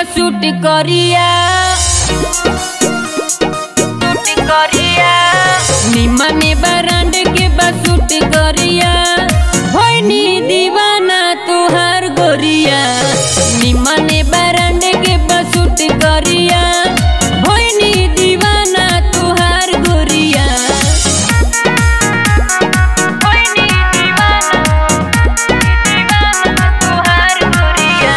बसूट करिया सूट करिया निमने बरांड के बसूट करिया भैनी दीवाना तुहार गोरिया निमने बरांड के बसूट करिया भैनी दीवाना तुहार गोरिया भैनी दीवाना दीवाना तुहार गोरिया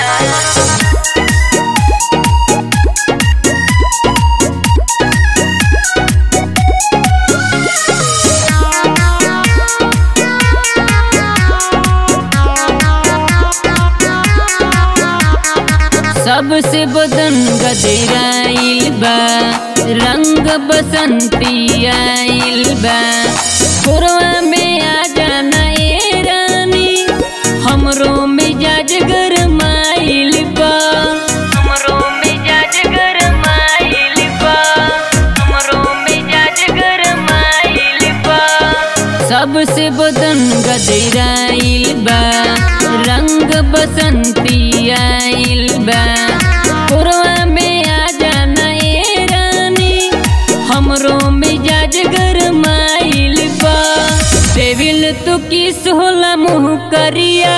सबसे बदन गजराइल बा रंग बसंती आइल बा कोरवा में आ जाना ए रानी हमरो मिजाज गरमाइल बा हमरो मिजाज गरमाइल बा हमरो मिजाज गरमाइल बा सबसे बदन गजराइल बा रंग बसंती आइल बा पुरवा में आ जाना ए रानी हमरो मिजाज गरमाइल बा देविल तू किस होला मुँह करिया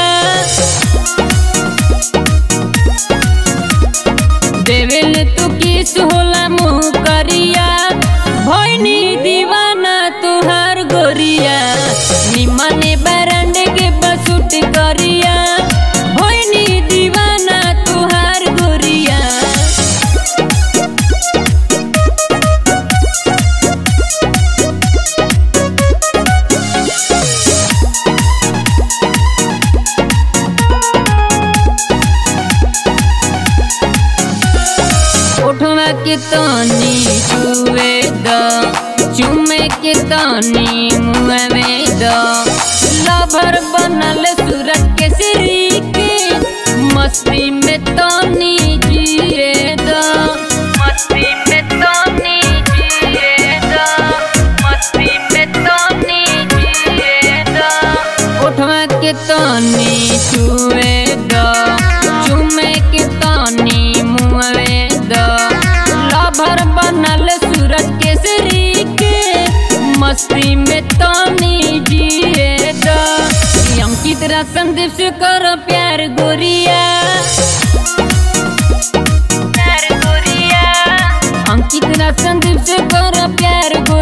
देवेल तू किस होला मुँह करिया भैनी दीवाना तुहार गोरिया निमने बरंड के बसूट करिया भैनी दीवाना तुहार गोरिया उठवा के तनी छुए द चुमे के तनी मुँहवे द लभर बनल सूरत के श्री के मस्ती में तनी जिए द मस्ती में तनी जिए द मस्ती में तनी जिए द उठवा के तनी छुए द चुमे के तनी मुँहवे द लभर बनल सूरज के श्री के मस्ती में तनी जिए द अंकित संदीप से करो प्यार गोरिया प्यार गोरिया अंकित संदीप से करो प्यार गोरिया